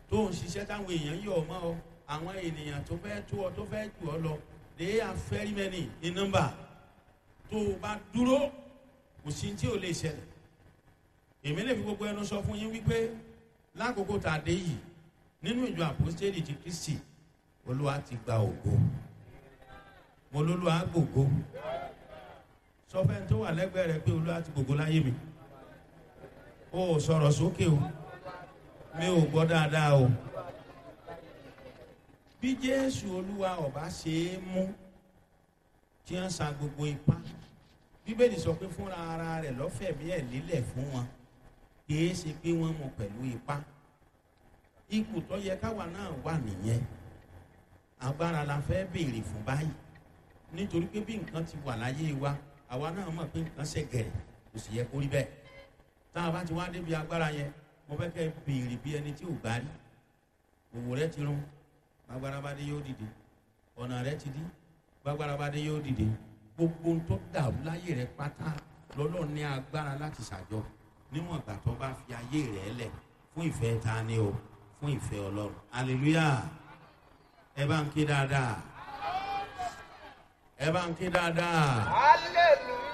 tó ń ṣiṣẹ́ táwọn èèyàn yọ̀ ọ́ mọ́ ọ àwọn ènìyàn tó fẹ́ tó ọ tó fẹ́ jù ọ lọ they are very many in number tó o bá dúró kò sí tí ò lè ṣẹlẹ̀ èmi lè fi gbogbo ẹnu sọ fún yín wípé lákòókò tá a dé yìí nínú ìjọ àpòstélì ti kristi olúwa ti gba ògo mo lólúwa gbògo sọ fẹ́ tó wà lẹ́gbẹ̀ẹ́ rẹ pé olúwa ti gbògo láyé mi o ò sọ̀rọ̀ sókè o mi ò gbọ́ dáadáa o bí jésù olúwa ọba ṣe é mú tí wọ́n sa gbogbo ipá bíbélì sọ pé fúnra ara rẹ̀ lọ́fẹ̀mí ẹ̀ lílẹ̀ fún wọn kìí ṣe pé wọ́n mú pẹ̀lú ipá ipò tó yẹ káwa náà wà nìyẹn agbára la fẹ́ béèrè fún báyìí nítorí pé bí nǹkan ti wà láyé wa àwa náà mọ̀ pé nǹkan ṣe gẹ̀rẹ̀ kò sì yẹ kó rí bẹ́ẹ̀ tá a bá ti wá débi agbára yẹn mo fẹ́ kẹ́ béèrè bí ẹni tí ò gbá rí òwò rẹ ti rún agbára bá dé yóò dìde ọ̀nà rẹ ti dí gbàgbára bá dé yóò dìde gbogbo ohun tó dàrú láyé rẹ pátá lọ́lọ́ ní agbára láti ṣàjọ níwọ̀n ìgbà tó bá fi ayé rẹ lẹ̀ fún ìfẹ́ ta ni o fún ìfẹ́ ọlọ́run hallelujah ẹ bá ń ké dáadáa ẹ bá ń ké dáadáa hallelujah.